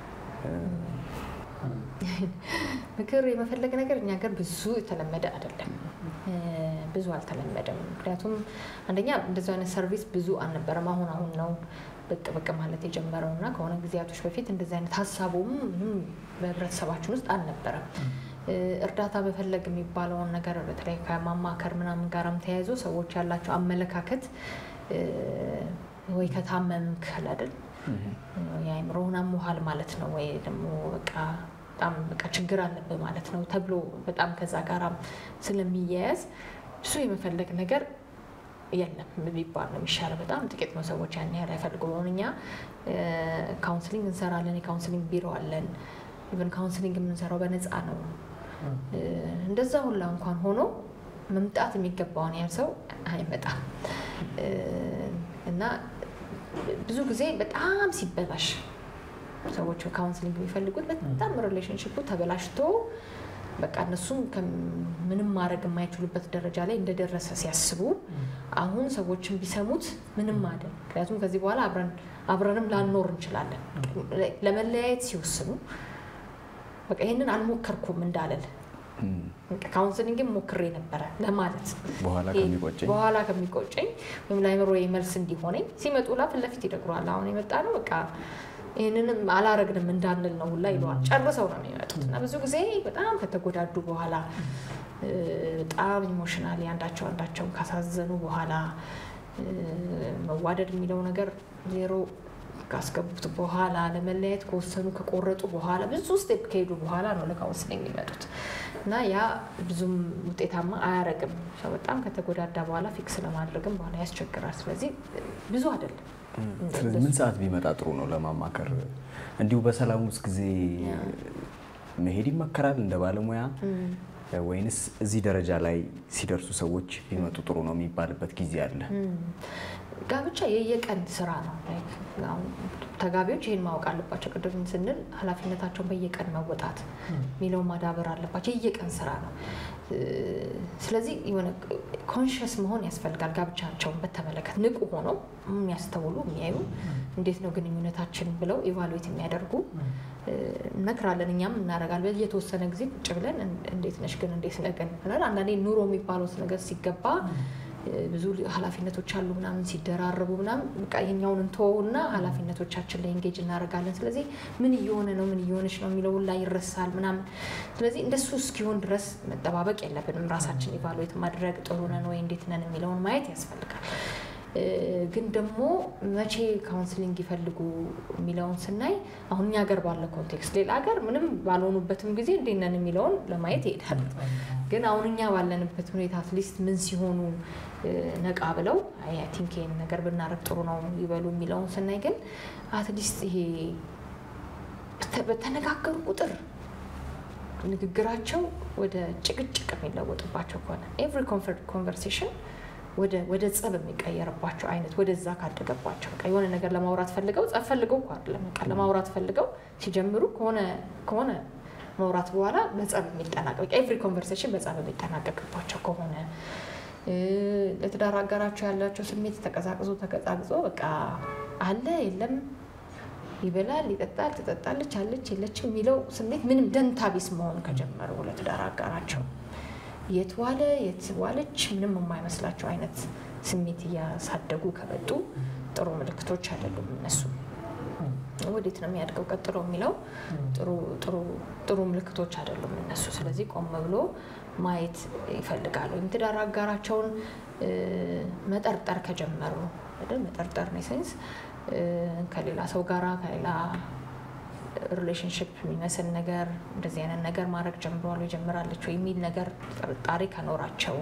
[SPEAKER 2] ምክር የመፈለግ ነገር እኛ ሀገር ብዙ የተለመደ አይደለም፣ ብዙ አልተለመደም። ምክንያቱም አንደኛ እንደዚህ አይነት ሰርቪስ ብዙ አልነበረም። አሁን አሁን ነው ብቅ ብቅ ማለት የጀመረው እና ከሆነ ጊዜያቶች በፊት እንደዚህ አይነት ሀሳቡም ምንም በህብረተሰባችን ውስጥ አልነበረም። እርዳታ መፈለግ የሚባለውን ነገር በተለይ ከማማከር ምናምን ጋርም ተያይዞ ሰዎች ያላቸው አመለካከት ወይ ከታመምክ አይደል የአእምሮህን አሞሃል ማለት ነው ወይ ደግሞ በቃ በጣም በቃ ችግር አለብህ ማለት ነው ተብሎ በጣም ከዛ ጋራም ስለሚያያዝ ብዙ የመፈለግ ነገር የለም ቢባል ነው የሚሻለው። በጣም ጥቂት ነው ሰዎች ያን ያህል አይፈልጉ ሆን እኛ ካውንስሊንግ እንሰራለን። የካውንስሊንግ ቢሮ አለን። ኢቨን ካውንስሊንግ የምንሰራው በነፃ ነው። እንደዛ ሁላ እንኳን ሆኖ መምጣት የሚገባውን ያህል ሰው አይመጣም እና ብዙ ጊዜ በጣም ሲበላሽ ሰዎች ካውንስሊንግ የሚፈልጉት በጣም ሪሌሽንሽፑ ተበላሽቶ በቃ እነሱም ምንም ማድረግ የማይችሉበት ደረጃ ላይ እንደደረሰ ሲያስቡ አሁን ሰዎችን ቢሰሙት ምንም አይደል። ምክንያቱም ከዚህ በኋላ አብረን አብረንም ላንኖር እንችላለን። ለመለያየት ሲወስኑ በቃ ይህንን አልሞከርኩም እንዳለል ካውንስሊንግም ሞክሬ ነበረ ለማለት በኋላ ከሚቆጨኝ ወይም ለአእምሮ መልስ እንዲሆነኝ ሲመጡ ላ ፊት ለፊት ይነግረዋል። አሁን የመጣ ነው በቃ ይህንንም አላረግንም እንዳንል ነው ሁላ ይለዋል። ጨርሰው ነው የሚመጡት እና ብዙ ጊዜ በጣም ከተጎዳዱ በኋላ በጣም ኢሞሽናሊ አንዳቸው አንዳቸውን ካሳዘኑ በኋላ መዋደድ የሚለው ነገር ዜሮ ካስገቡት በኋላ ለመለያየት ከወሰኑ ከቆረጡ በኋላ ብዙ ስቴፕ ከሄዱ በኋላ ነው ለካውንስሊንግ የሚመጡት እና ያ ብዙም ውጤታማ አያረግም። ሰው በጣም ከተጎዳዳ በኋላ ፊክስ ለማድረግም በኋላ ያስቸግራል። ስለዚህ ብዙ አይደለም።
[SPEAKER 1] ስለዚህ ምን ሰዓት ቢመጣ ጥሩ ነው ለማማከር? እንዲሁ በሰላም ውስጥ ጊዜ መሄድ ይመከራል እንደ ባለሙያ ወይንስ እዚህ ደረጃ ላይ ሲደርሱ ሰዎች ቢመጡ ጥሩ ነው የሚባልበት ጊዜ አለ?
[SPEAKER 2] ጋብቻ የየቀን ስራ ነው። ተጋቢዎች ይህን ማወቅ አለባቸው። ቅድም ስንል ኃላፊነታቸውን በየቀን መወጣት የሚለውን ማዳበር አለባቸው። የየቀን ስራ ነው። ስለዚህ የሆነ ኮንሽስ መሆን ያስፈልጋል። ጋብቻቸውን በተመለከተ ንቁ ሆነው የሚያስተውሉ የሚያዩ፣ እንዴት ነው ግንኙነታችን ብለው ኢቫሉዌት የሚያደርጉ እነግራለን። እኛም እናደርጋለን። የተወሰነ ጊዜ ቁጭ ብለን እንዴት ነሽ ግን እንዴት ነግን ብለን አንዳንዴ ኑሮ የሚባለው ነገር ሲገባ ብዙ ኃላፊነቶች አሉ ምናምን ሲደራረቡ ምናምን በቃ ይሄኛውን እንተወውና ኃላፊነቶቻችን ላይ ኤንጌጅ እናደርጋለን። ስለዚህ ምን እየሆነ ነው ምን እየሆነች ነው የሚለውን ላይ ይረሳል ምናምን። ስለዚህ እንደሱ እስኪሆን ድረስ መጠባበቅ የለብንም። ራሳችን ኢቫሉዌት ማድረግ ጥሩ ነን ወይ እንዴት ነን የሚለውን ማየት ያስፈልጋል። ግን ደግሞ መቼ ካውንስሊንግ ይፈልጉ የሚለውን ስናይ አሁን እኛ ሀገር ባለ ኮንቴክስት፣ ሌላ ሀገር ምንም ባልሆኑበትም ጊዜ እንዴት ነን የሚለውን ለማየት ይሄዳል። ግን አሁን እኛ ባለንበት ሁኔታ አትሊስት ምን ሲሆኑ ነቃ ብለው አይ ቲንክ ይሄን ነገር ብናረግ ጥሩ ነው ይበሉ የሚለውን ስናይ ግን አትሊስት ይሄ በተነጋገሩ ቁጥር ንግግራቸው ወደ ጭቅጭቅ የሚለወጥባቸው ከሆነ ኤቭሪ ኮንቨርሴሽን ወደ ጸብ የሚቀየርባቸው አይነት ወደዛ ካደገባቸው በቃ የሆነ ነገር ለማውራት ፈልገው ጸብ ፈልገው እኮ አይደለም በቃ ለማውራት ፈልገው ሲጀምሩ ከሆነ መውራት በኋላ በጸብ የሚጠናቀቅ ኤቭሪ ኮንቨርሴሽን በጸብ የሚጠናቀቅባቸው ከሆነ ለትዳር አጋራቸው ያላቸው ስሜት ተቀዛቅዞ ተቀዛቅዞ በቃ አለ የለም ይበላል፣ ይጠጣል፣ ትጠጣለች፣ አለች የለችም የሚለው ስሜት ምንም ደንታ ቢስ መሆን ከጀመሩ ለትዳር አጋራቸው የት ዋለ የት ዋለች ምንም የማይመስላቸው አይነት ስሜት እያሳደጉ ከመጡ ጥሩ ምልክቶች አይደሉም። እነሱ ወዴት ነው የሚያድገው ቀጥሎ የሚለው ጥሩ ምልክቶች አይደሉም እነሱ። ስለዚህ ቆም ብሎ ማየት ይፈልጋሉ። ወይም ትዳር አጋራቸውን መጠርጠር ከጀመሩ መጠርጠር ነው ሴንስ ከሌላ ሰው ጋራ ከሌላ ሪሌሽንሽፕ የሚመስል ነገር እንደዚህ አይነት ነገር ማድረግ ጀምረዋል ወይ ጀምራለች ወይ የሚል ነገር ጥርጣሬ ከኖራቸው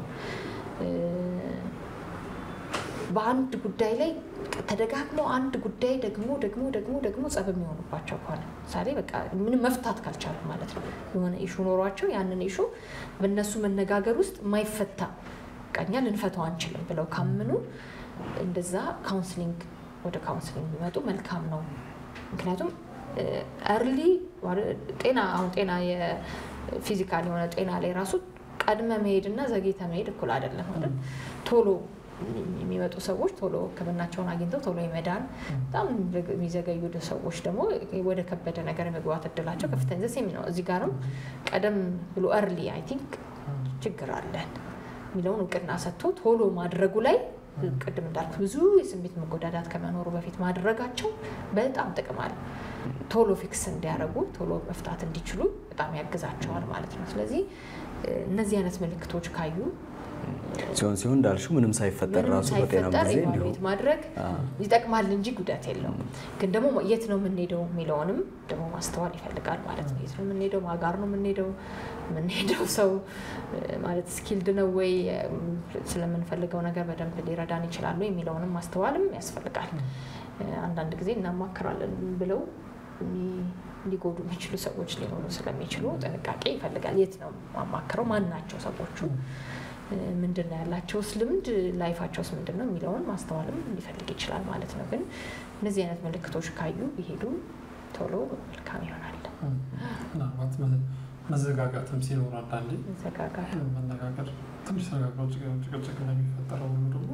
[SPEAKER 2] በአንድ ጉዳይ ላይ ተደጋግሞ አንድ ጉዳይ ደግሞ ደግሞ ደግሞ ደግሞ ጸብ የሚሆኑባቸው ከሆነ ምሳሌ በቃ ምንም መፍታት ካልቻሉ ማለት ነው የሆነ ኢሹ ኖሯቸው ያንን ኢሹ በእነሱ መነጋገር ውስጥ የማይፈታ ቀኛ ልንፈታው አንችልም ብለው ካምኑ እንደዛ ካውንስሊንግ ወደ ካውንስሊንግ ቢመጡ መልካም ነው። ምክንያቱም እርሊ ጤና አሁን ጤና የፊዚካል የሆነ ጤና ላይ ራሱ ቀድመ መሄድ እና ዘግይተ መሄድ እኩል አይደለም አይደል? ቶሎ የሚመጡ ሰዎች ቶሎ ሕክምናቸውን አግኝተው ቶሎ የመዳን በጣም የሚዘገዩ ሰዎች ደግሞ ወደ ከበደ ነገር የመግባት እድላቸው ከፍተኛ ዘሴም ነው። እዚህ ጋርም ቀደም ብሎ እርሊ አይ ቲንክ ችግር አለን የሚለውን እውቅና ሰጥቶ ቶሎ ማድረጉ ላይ ቅድም እንዳልኩ ብዙ የስሜት መጎዳዳት ከመኖሩ በፊት ማድረጋቸው በጣም ጥቅም አለ። ቶሎ ፊክስ እንዲያደርጉ ቶሎ መፍታት እንዲችሉ በጣም ያግዛቸዋል ማለት ነው። ስለዚህ እነዚህ አይነት ምልክቶች ካዩ
[SPEAKER 1] ሲሆን ሲሆን እንዳልሽው ምንም ሳይፈጠር
[SPEAKER 2] ምንም
[SPEAKER 1] ራሱ በጤናም
[SPEAKER 2] ሳይፈጠር
[SPEAKER 1] ጊዜ እንዲሁ
[SPEAKER 2] ኢቫሉዌት ማድረግ ይጠቅማል እንጂ ጉዳት የለውም። ግን ደግሞ የት ነው የምንሄደው የሚለውንም ደግሞ ማስተዋል ይፈልጋል ማለት ነው። የት ነው የምንሄደው? ማጋር ነው የምንሄደው? የምንሄደው ሰው ማለት ስኪልድ ነው ወይ? ስለምንፈልገው ነገር በደንብ ሊረዳን ይችላሉ የሚለውንም ማስተዋልም ያስፈልጋል። አንዳንድ ጊዜ እናማክራለን ብለው ሊጎዱ የሚችሉ ሰዎች ሊኖሩ ስለሚችሉ ጥንቃቄ ይፈልጋል። የት ነው ማማክረው? ማን ናቸው ሰዎቹ? ምንድን ነው ያላቸውስ ልምድ ላይፋቸውስ ምንድን ነው የሚለውን ማስተዋልም ሊፈልግ ይችላል ማለት ነው። ግን እነዚህ አይነት ምልክቶች ካዩ ቢሄዱ ቶሎ መልካም ይሆናል።
[SPEAKER 3] ምናልባት መዘጋጋትም ሲኖር አንዳንዴ
[SPEAKER 2] መዘጋጋት
[SPEAKER 3] መነጋገር ትንሽ ተነጋግረው ጭቅጭቅ እንደሚፈጠረው ሁሉ ደግሞ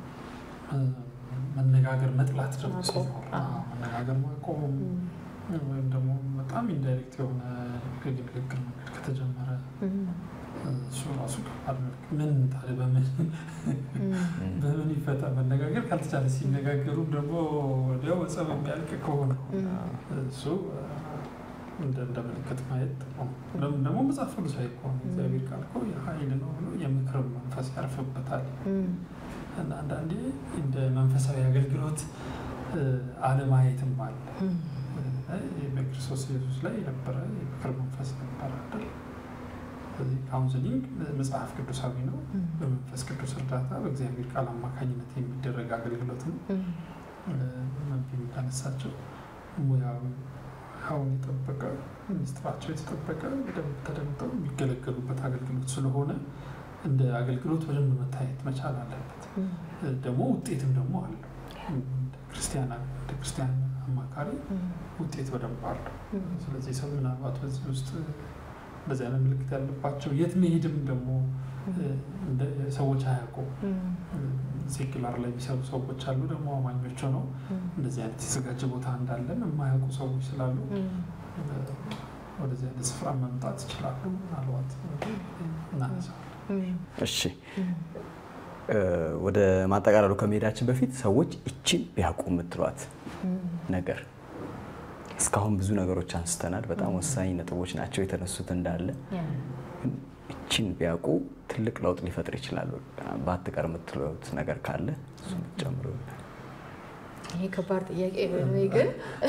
[SPEAKER 3] መነጋገር መጥላት ደግሞ ሲኖር መነጋገር ማቆም ወይም ደግሞ በጣም ኢንዳይሬክት የሆነ ንግግር መንገድ ከተጀመረ እሱ ራሱ ከባድ መልክ ምን ታዲያ በምን በምን ይፈታ መነጋገር ካልተቻለ ሲነጋገሩ ደግሞ ወዲያው ጸብ የሚያልቅ ከሆነ እሱ እንደ ምልክት ማየት ለምን ደግሞ መጽሐፍ ቅዱሳዊ ከሆነ እግዚአብሔር ቃል እኮ የኃይል ነው ብሎ የምክር መንፈስ ያርፍበታል እና አንዳንዴ እንደ መንፈሳዊ አገልግሎት አለማየትም አለ። በክርስቶስ ኢየሱስ ላይ የነበረ የምክር መንፈስ ነበረ አይደል? ስለዚህ ካውንስሊንግ መጽሐፍ ቅዱሳዊ ነው። በመንፈስ ቅዱስ እርዳታ በእግዚአብሔር ቃል አማካኝነት የሚደረግ አገልግሎት ነው። መንፊ እንዳነሳቸው ሙያዊ አሁን የጠበቀ ሚኒስትራቸው የተጠበቀ በደንብ ተደምጠው የሚገለገሉበት አገልግሎት ስለሆነ እንደ አገልግሎት በደንብ መታየት መቻል አለበት። ደግሞ ውጤትም ደግሞ አለው። ክርስቲያን እንደ ክርስቲያን አማካሪ ውጤት በደንብ አለው። ስለዚህ ሰው ምናልባት በዚህ ውስጥ እንደዚህ አይነት ምልክት ያለባቸው የት መሄድም ደግሞ ሰዎች አያውቁም። ሴኩላር ላይ የሚሰሩ ሰዎች አሉ፣ ደግሞ አማኞች ነው። እንደዚህ አይነት የተዘጋጀ ቦታ እንዳለን የማያውቁ ሰዎች ስላሉ ወደዚህ አይነት ስፍራ መምጣት ይችላሉ። ምናልባት እናነሳዋለን።
[SPEAKER 1] እሺ ወደ ማጠቃለሉ ከመሄዳችን በፊት ሰዎች እችን ቢያውቁ የምትሏት ነገር እስካሁን ብዙ ነገሮች አንስተናል። በጣም ወሳኝ ነጥቦች ናቸው የተነሱት እንዳለ እችን ቢያውቁ ትልቅ ለውጥ ሊፈጥር ይችላሉ። ባትቀር የምትሉት ነገር ካለ እሱ ጨምሮ
[SPEAKER 2] ይሄ ከባድ ጥያቄ ነው። ግን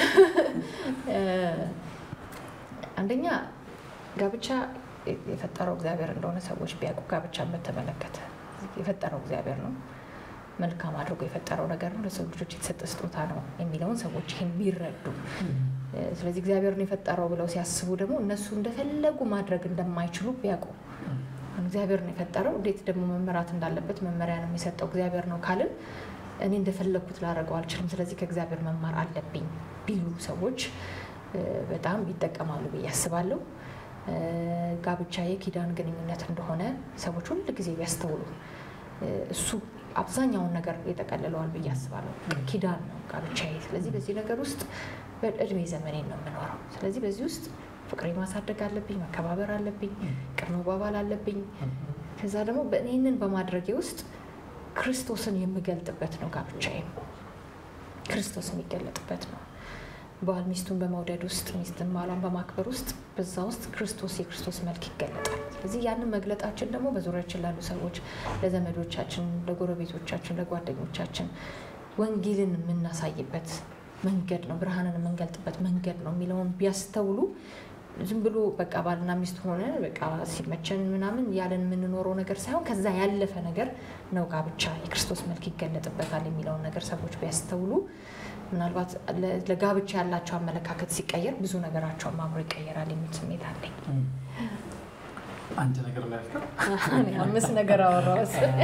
[SPEAKER 2] አንደኛ ጋብቻ የፈጠረው እግዚአብሔር እንደሆነ ሰዎች ቢያውቁ ጋብቻን በተመለከተ የፈጠረው እግዚአብሔር ነው፣ መልካም አድርጎ የፈጠረው ነገር ነው፣ ለሰው ልጆች የተሰጠ ስጦታ ነው የሚለውን ሰዎች ይህን ቢረዱ፣ ስለዚህ እግዚአብሔርን የፈጠረው ብለው ሲያስቡ ደግሞ እነሱ እንደፈለጉ ማድረግ እንደማይችሉ ቢያውቁ፣ እግዚአብሔርን የፈጠረው እንዴት ደግሞ መመራት እንዳለበት መመሪያ ነው የሚሰጠው እግዚአብሔር ነው ካልን እኔ እንደፈለግኩት ላደርገው አልችልም፣ ስለዚህ ከእግዚአብሔር መማር አለብኝ ቢሉ ሰዎች በጣም ይጠቀማሉ ብዬ አስባለሁ። ጋብቻ የኪዳን ግንኙነት እንደሆነ ሰዎች ሁል ጊዜ ቢያስተውሉ እሱ አብዛኛውን ነገር የጠቀልለዋል ብዬ አስባለሁ። ኪዳን ነው ጋብቻዬ። ስለዚህ በዚህ ነገር ውስጥ በእድሜ ዘመኔን ነው የምኖረው። ስለዚህ በዚህ ውስጥ ፍቅሬ ማሳደግ አለብኝ፣ መከባበር አለብኝ፣ ቅር መባባል አለብኝ። ከዛ ደግሞ ይህንን በማድረጌ ውስጥ ክርስቶስን የምገልጥበት ነው ጋብቻዬ። ክርስቶስ የሚገለጥበት ነው። ባል ሚስቱን በመውደድ ውስጥ ሚስትን ባሏን በማክበር ውስጥ በዛ ውስጥ ክርስቶስ የክርስቶስ መልክ ይገለጣል። ስለዚህ ያንን መግለጣችን ደግሞ በዙሪያችን ላሉ ሰዎች፣ ለዘመዶቻችን፣ ለጎረቤቶቻችን፣ ለጓደኞቻችን ወንጌልን የምናሳይበት መንገድ ነው፣ ብርሃንን የምንገልጥበት መንገድ ነው የሚለውን ቢያስተውሉ ዝም ብሎ በቃ ባልና ሚስት ሆነ በቃ ሲመቸን ምናምን ያለን የምንኖረው ነገር ሳይሆን ከዛ ያለፈ ነገር ነው ጋብቻ የክርስቶስ መልክ ይገለጥበታል የሚለውን ነገር ሰዎች ቢያስተውሉ ምናልባት ለጋብቻ ያላቸው አመለካከት ሲቀየር ብዙ ነገራቸውን አብሮ ይቀየራል የሚል ስሜት አለኝ።
[SPEAKER 3] አንድ ነገር ላይ ያልከው
[SPEAKER 2] አምስት ነገር አወራሁ።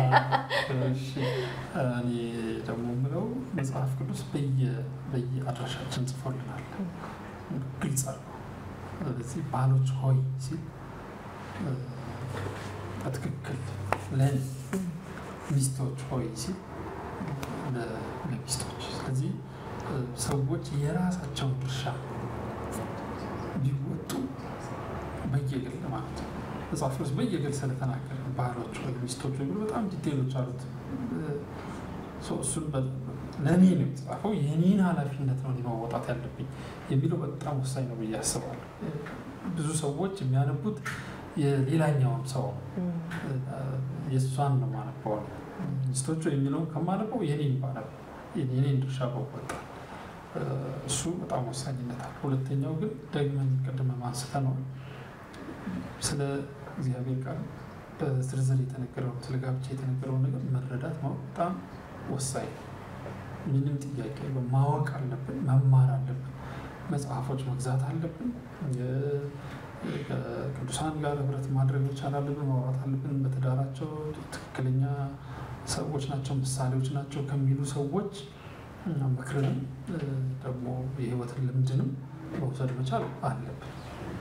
[SPEAKER 3] እኔ ደግሞ የምለው መጽሐፍ ቅዱስ በየአድራሻችን ጽፎልናል፣ ግልጽ አድርጎ። ስለዚህ ባሎች ሆይ ሲል በትክክል ለእኔ፣ ሚስቶች ሆይ ሲል ለሚስቶች። ስለዚህ ሰዎች የራሳቸውን ድርሻ ቢወጡ በየግል ማለት ነው። መጽሐፍ ቅዱስ በየግል ስለተናገረ ባህሎች ወይ ሚስቶች ወይ በጣም ዲቴሎች አሉት። እሱን ለእኔ ነው የተጻፈው፣ የኔን ኃላፊነት ነው መወጣት ያለብኝ የሚለው በጣም ወሳኝ ነው ብዬ አስባለሁ። ብዙ ሰዎች የሚያነቡት የሌላኛውን ሰው የእሷን ነው ማነበው ሚስቶቹ የሚለውን ከማነበው የኔን ባነበው የኔን ድርሻ በወጣ እሱ በጣም ወሳኝነት አለ። ሁለተኛው ግን ደግመን ቅድመ ማንስተ ነው ስለ እግዚአብሔር ቃል በዝርዝር የተነገረውን ስለ ጋብቻ የተነገረውን ነገር መረዳት ማወቅ በጣም ወሳኝ ነው። ምንም ጥያቄ የለውም። ማወቅ አለብን፣ መማር አለብን፣ መጽሐፎች መግዛት አለብን፣ ከቅዱሳን ጋር ህብረት ማድረግ መቻል አለብን፣ ማውራት አለብን። በትዳራቸው ትክክለኛ ሰዎች ናቸው፣ ምሳሌዎች ናቸው ከሚሉ ሰዎች ምክርንም ደግሞ የህይወትን ልምድንም መውሰድ መቻል አለብን።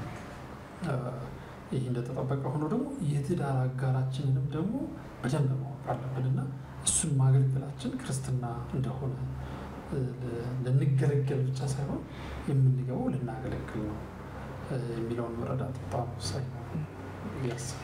[SPEAKER 3] ይህ እንደተጠበቀ ሆኖ ደግሞ የትዳር አጋራችንንም ደግሞ በደንብ ማወቅ አለብን እና እሱን ማገልገላችን ክርስትና እንደሆነ ልንገለገል ብቻ ሳይሆን የምንገባው ልናገለግል ነው የሚለውን መረዳት በጣም ወሳኝ ነው ያስባል።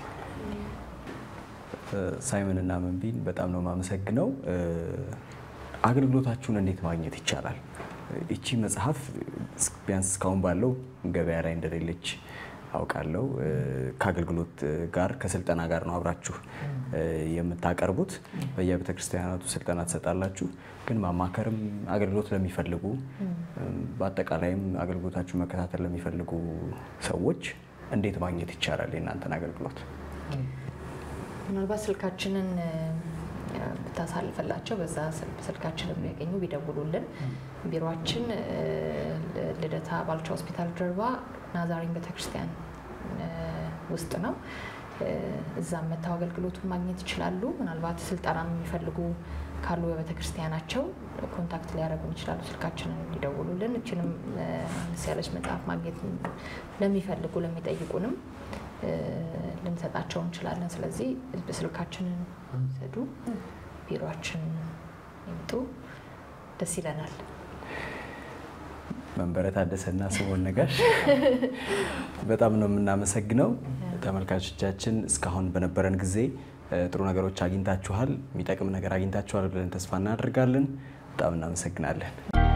[SPEAKER 1] ሳይመን እና መንቢን በጣም ነው የማመሰግነው። አገልግሎታችሁን እንዴት ማግኘት ይቻላል? እቺ መጽሐፍ ቢያንስ እስካሁን ባለው ገበያ ላይ እንደሌለች አውቃለሁ። ከአገልግሎት ጋር ከስልጠና ጋር ነው አብራችሁ የምታቀርቡት። በየቤተ ክርስቲያናቱ ስልጠና ትሰጣላችሁ። ግን ማማከርም አገልግሎት ለሚፈልጉ በአጠቃላይም አገልግሎታችሁ መከታተል ለሚፈልጉ ሰዎች እንዴት ማግኘት ይቻላል የእናንተን አገልግሎት?
[SPEAKER 2] ምናልባት ስልካችንን ብታሳልፈላቸው በዛ ስልካችን የሚያገኙ ቢደውሉልን። ቢሮችን ልደታ ባልቻ ሆስፒታል ጀርባ ናዛሪን ቤተክርስቲያን ውስጥ ነው። እዛም መተው አገልግሎቱን ማግኘት ይችላሉ። ምናልባት ስልጠና የሚፈልጉ ካሉ በቤተክርስቲያናቸው ኮንታክት ሊያደርጉን ይችላሉ። ስልካችንን ሊደውሉልን። እችንም አነስ ያለች መጽሐፍ ማግኘት ለሚፈልጉ ለሚጠይቁንም ልንሰጣቸው እንችላለን። ስለዚህ ስልካችንን ሰዱ፣ ቢሮችን ይምጡ፣ ደስ ይለናል።
[SPEAKER 1] መንበረ ታደሰና ስምኦን ነጋሽ በጣም ነው የምናመሰግነው። ተመልካቾቻችን እስካሁን በነበረን ጊዜ ጥሩ ነገሮች አግኝታችኋል፣ የሚጠቅም ነገር አግኝታችኋል ብለን ተስፋ እናደርጋለን። በጣም እናመሰግናለን።